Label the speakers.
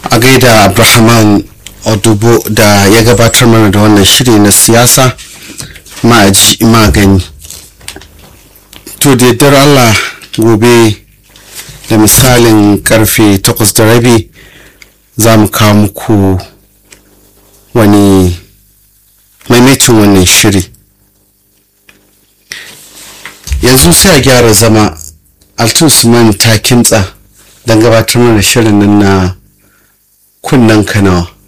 Speaker 1: a gaida abrahaman odubo da ya gabatar mana da wannan shiri na siyasa ma'aji magani to da yardar allah gobe da misalin karfe takwas da rabi za mu kawo muku wani maimaitin wannan shiri yanzu sai a gyara zama altusman ta kimtsa don gabatar mana shirin nan na kunnen kanawa